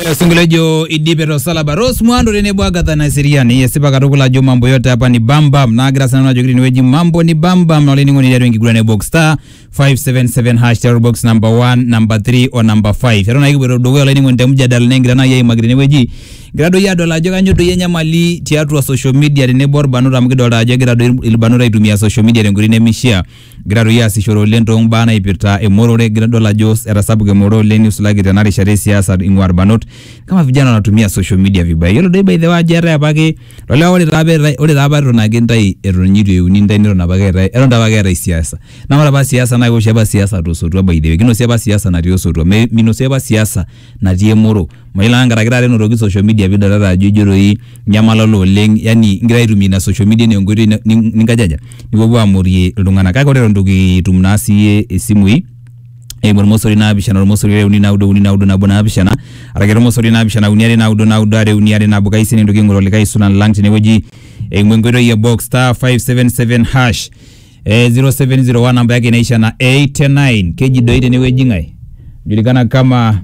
Singlejo idipero salaba Rose Mwando rene bwaga thana siriani yesipa katukula jo mambo yote hapa ni bambam na agira sana najo ni weji mambo ni bambam na leni ngoni yaro ngigura ne box star 577 hash terror box number 1 number 3 or number 5 yaro na igubero dogo leni ngoni temja dal nengira na yei magire ne weji grado ya dola jo kanyo do yenya mali tiatu wa social media ne bor banura mgido la jo grado il banura itumia social media ne nguri ne mishia grado ya si shoro lento bana ipirta emorore grado la jos era sabu ke moro leni usulagi tenari share siasa ingwar banot kama vijana wanatumia social media vibaya yiolo doi by the way jera apake lolea ore taapa ore taapa eton ake ntai eton nyitu euni ntai neton apake eetae eton taapa ake eetae siasa naa ore apa siasa naa keoshi apa siasa tosotua by the way kinosi apa siasa natii osotua Me- minosi apa siasa natii emoro mayiolo ake nkaraki taata enotoki social media piidolita ajo ijo doi nyamalolo oleng yani ingira aitumia ina social media enaa enkoitoi ni- ni- ninkajaja nipuopuo amorie iltung'anak kake ore eton itu kitum naa siiyie isimui eimu ormosori naapishana ormosori are uni naudo uni naudo nabo naapishana arake ormosori naapishana uni are naudo naudo are uni are nabo kaisi nintoki aing'oru olikae sulan lang tenewueji eimu enkoitoi e box star 577 hash eh, 0701 namba yake inaisha na 89 keji doi tenewueji ng'ae julikana kama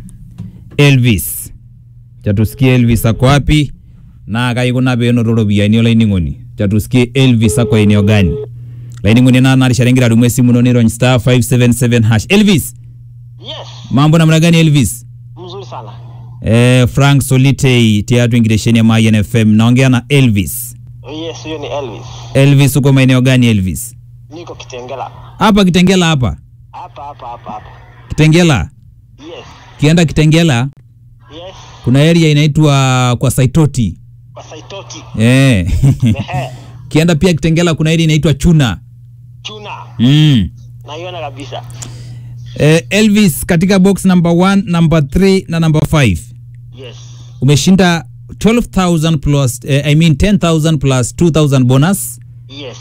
elvis chatusikie elvis ako wapi naa kaikuna peenoto ropiyiani olainining'oni chatusikie elvis ako eneo gani laining'oni naa narishare ingira adumu esimu ino nirony star 577 hash elvis Yes, mambo namna gani elvis mzuri sana. eh, frank solitei tiatu ingiresheni ya mayen fm naongea na elvis Yes, huyo ni Elvis. elvis uko maeneo gani elvis Niko Kitengela. hapa kitengela hapa Hapa hapa hapa hapa. kitengela Yes. kienda kitengela Yes. kuna area inaitwa kwa saitoti Kwa Saitoti. eh. Ehe. kienda pia kitengela kuna area inaitwa chuna Chuna. mm. Naiona kabisa. eh, elvis katika box number 1 number 3 na number 5 Yes. umeshinda 12000 plus eh, i mean 10000 plus 2000 bonus Yes.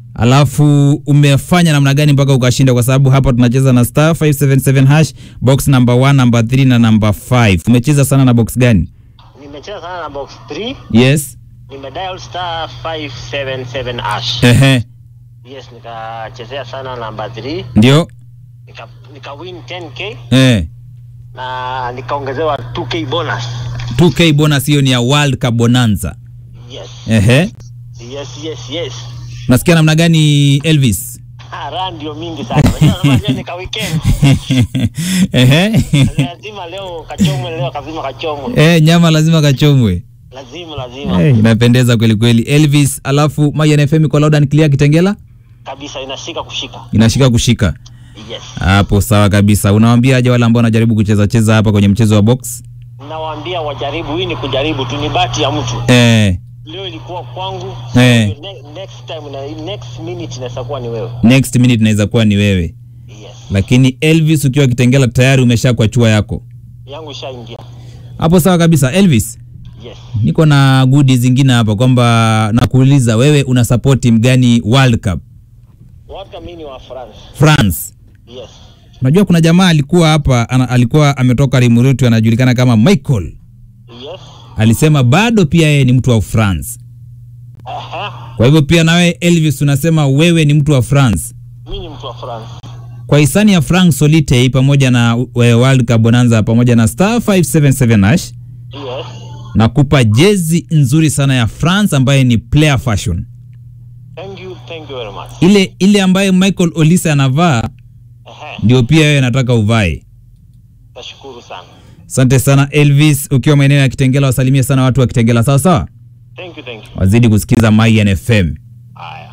alafu umefanya namna gani mpaka ukashinda kwa sababu hapa tunacheza na star 577 hash box number 1 number 3 na number 5 umecheza sana na box gani Nimecheza sana na box 3. yes Nimedial star 577 ash. ehe Yes, nikachezea sana namba 3. ndio Nika, nika win 10k eh na nikaongezewa 2k bonus. 2k bonus hiyo ni ya world cup bonanza Yes. ehe Yes, yes, yes. unasikia namna gani elvis Ah, raha ndio mingi sana. Unajua unajua nika weekend. ehe lazima leo kachomwe leo kazima kachomwe eh nyama lazima kachomwe lazima lazima eh, inapendeza kweli kweli elvis alafu mayan fm iko loud and clear kitengela kabisa inashika kushika inashika kushika yes hapo sawa kabisa unawambia aje wale ambao wanajaribu kucheza cheza hapa kwenye mchezo wa box nawaambia wajaribu hii ni kujaribu tu ni bahati ya mtu eh, leo ilikuwa kwangu Eh. ne- next time na next minute inaweza kuwa ni wewe next minute inaweza kuwa ni wewe yes lakini elvis ukiwa kitengela tayari umesha kwa chua yako yangu ishaingia hapo sawa kabisa elvis yes niko na gudi zingine hapa kwamba nakuuliza wewe una support timu gani world cup waka mini wa France france yes unajua kuna jamaa alikuwa hapa ana, alikuwa ametoka rimurutu anajulikana kama michael yes alisema bado pia yeye ni mtu wa france aha kwa hivyo pia nawe elvis unasema wewe ni mtu wa france mimi ni mtu wa France kwa hisani ya frank solitei pamoja na uh, world cup bonanza pamoja na star 577 ash yes nakupa jezi nzuri sana ya france ambaye ni player fashion thank you thank you very much ile ile ambayo michael olise anavaa aha ndio pia wewe nataka uvae tashukuru sana asante sana elvis ukiwa maeneo ya kitengela wasalimie sana watu wa kitengela sawa sawa thank you thank you wazidi kusikiza mayan fm haya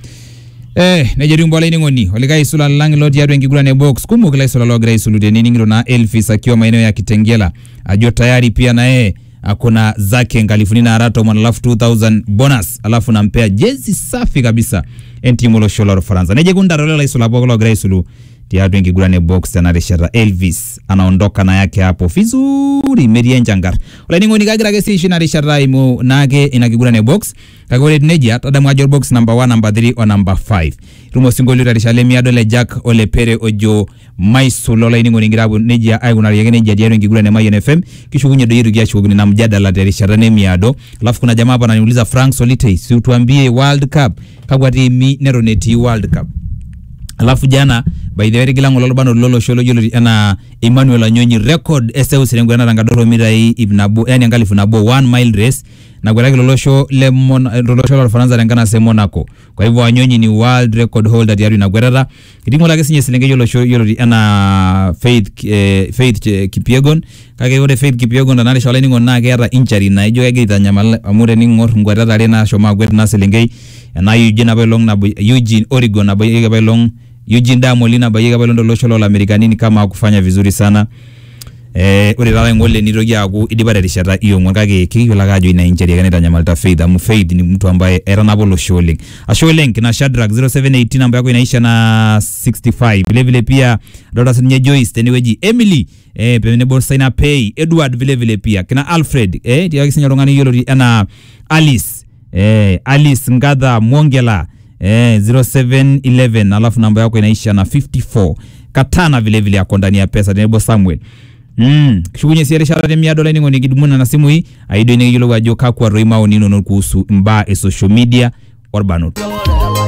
Eh, nejeriumbo olaining'oni olikai isula lang lo tiatua enkiguran box kumok ila isula logira aisulute nining'ito na elvis akiwa maeneo ya kitengela ajo tayari pia naye akona zake nkalifuni nara tomon alafu 2000 bonus alafu nampea jezi safi kabisa entimu olosho lor faransa nejekundarolela isula pooki logira aisulu tiatua enkiguran box tena rishata elvis anaondoka na yake hapo vizuri metii enchangar olainining'oni kagira ake siishi ina rishata imu naake ina kiguran box kake ore etiu nejia tadamu ajo box number 1 number 3 o number 5 itum osinkolio terishata lemiado le jack ole pere ojo maisul olainining'oni ngira apuo nejia aikunari ake nejia tiatua enkiguran e mayian fm kishukunye doi yetu kiashukokini na mjadala terishata nemiado alafu kuna jamaa hapa ananiuliza frank solitei siutuambie world cup kakwa tiimi neton etii world cup alafu jana by the way tigila ng'ole orbanot lolosho loyioloti enaa Emmanuel Anyonyi record eseuseu enkiguran tenkadoro mitai ip nabo yani enkalifu nabo one mile race nakwetaki lolosho le Mon- lolosho lorfaransa tenkanasa e Monaco kwa hivyo Anyonyi ni world record holder tiatua ina kwetata etii ng'ole ake sinye eselenkei olosho yioloti enaa Faith eh, Faith eh, Kipyegon kake ore Faith Kipyegon tenarisha olainining'oni naa keeta injury naijo kegira aitanyamal amu tening'or nkwetata are nashomo akwet ina selenkei ena Eugene apailong nabo Eugene Oregon nabayieki apailong Eugene Damoli nabayieki apailong tolosho lolamerikani ni kama kufanya vizuri sana Eh, ore taata ng'ole nitoki aaku idipa terishata iong'uan kake kikiyiolo ake ajo ina injury ake naitanyamalita Faith amu Faith ni mtu ambaye etanapa olosho oleng ashe oleng kina Shadrack 0718 namba yako inaisha na 65 vile vile pia adolta sininye Joyce tenewueji Emily eh, tenebo Saina Pay Edward vile vile pia kina Alfred eh, tiaki sinye oltung'ani yioloti enaa Alice eh, Alice Ngadha Mwongela eh, 0711 alafu namba yako inaisha na 54 Katana vile vile ako ndani ya pesa tenebo Samuel Mm, kishukunye sie erishata temiado olainining'oni kidumuna na simu hii aidio nikiyiolou ajo kakwa toi maoni inonok kuhusu imbaa e social media orbanot